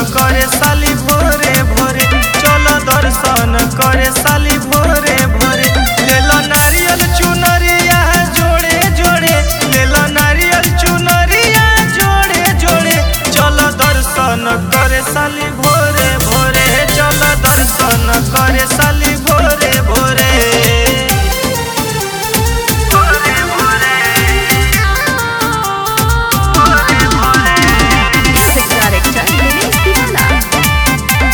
करे साली भोरे भोरे चल दर्शन करे साली भोरे भोरे लेला नारियल चुनरिया जोड़े जोड़े लेला नारियल चुनरिया जोड़े जोड़े चल दर्शन करे साली भोरे भोरे चल दर्शन करे साली भोरे भोरे भोरे भोरे भोरे भोरे Music director Dinesh Tiwala.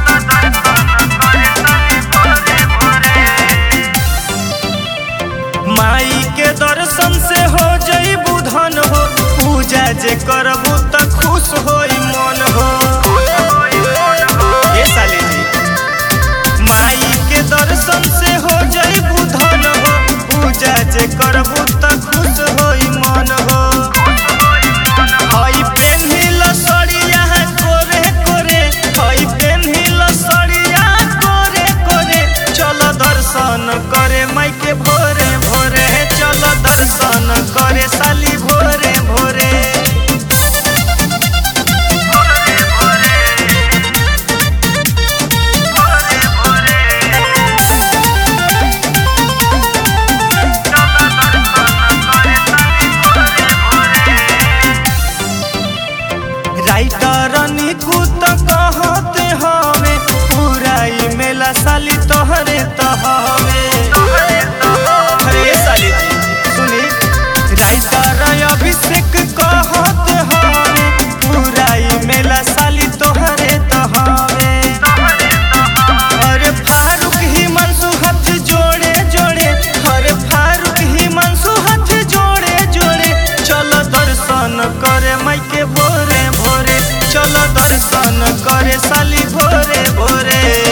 माई के दर्शन से हो जई बुधन हो पूजा जे करबू त खुश होई मन हो ए साली जी माई के दर्शन से हो जई बुधन हो पूजा जे करबू त खुश होई मन हो हई पेन्हिल सड़िया कोरे कोरे हई पेन्हिल सड़िया कोरे कोरे चल दर्शन करे माई के भोरे भोरे चल दर्शन करे साली भोरे भोरे भोरे भोरे भोरे भोरे राइटर निकुत कहते हवे पूरा ई मेला साली तोहरे तहवे अरे साली जी सुनी राइटर अभिषेक कहते हवे पूरा ई मेला साली तोहरे तहवे अरे फारूक हिमांशु हाथ जोड़े जोड़े अरे फारूक हिमांशु हाथ जोड़े जोड़े चल दर्शन करे माई के भोरे भोरे चल दर्शन करे साली भोरे भोरे